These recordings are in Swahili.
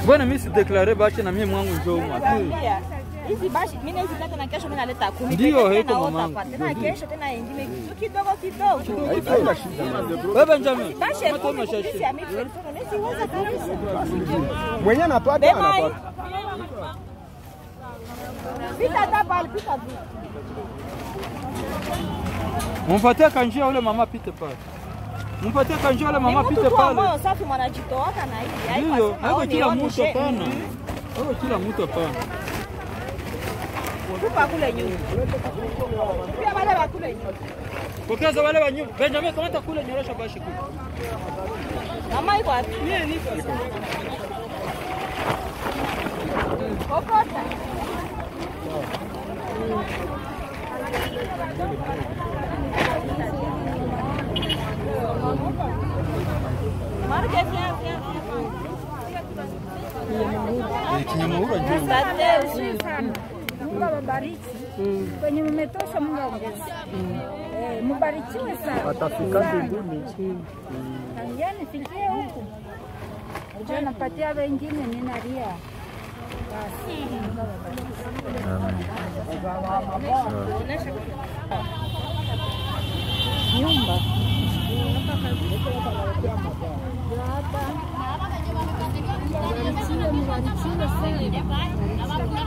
Bwana mimi sideklare bache na mimi mwangu njoo huko. Nakwambia, hizi bashi mimi naweza kata na kesho mimi naleta kumi. Ndio, Tena haiko naota mamangu. hapa, Tena kesho tena ingine kitu kidogo kidogo. Wewe Benjamin. Bashi Kama kumi umeshashinda. kupisi ya mimi mimi siweza kabisa. Mwenye anapata Bema hii. anapata. Pita hata pale pita tu. Mumpatie kanjia ule mama pite pale. Mumpatie kanjia ule Ni mama mtu pite tu pale. moyo safi mwanajitoaka na hivi. Haiko Ndio, asema, haiko "Oh, kila nione mtu she." hapana. Mhm. Haiko kila mtu hapana. Tupa kule nyuma. Pia wale wa kule nyuma. Pokeza wale wa nyuma. Benjamin kamata kule nyorosha bashi kule. Mama iko wapi? Kokota. Marke viens viens. Kinyamaura njoo. Asante. Mungu awabariki kwenye mmetosha, Mungu aongeze. Eh, Mbarikiwe sana Watafika Sana. mbinguni. Tangia nifikie huku ujua napatia wengine ninalia basi. Mungu awabariki. Nyumba Mbarikiwe, mbarikiwe sana.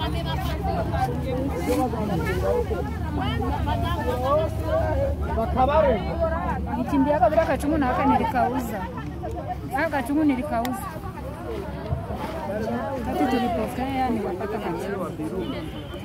Nichimbiaka bila kachungu na aka nilikauza. Aka kachungu nilikauza. Wakati tulipokea nikapata kachungu.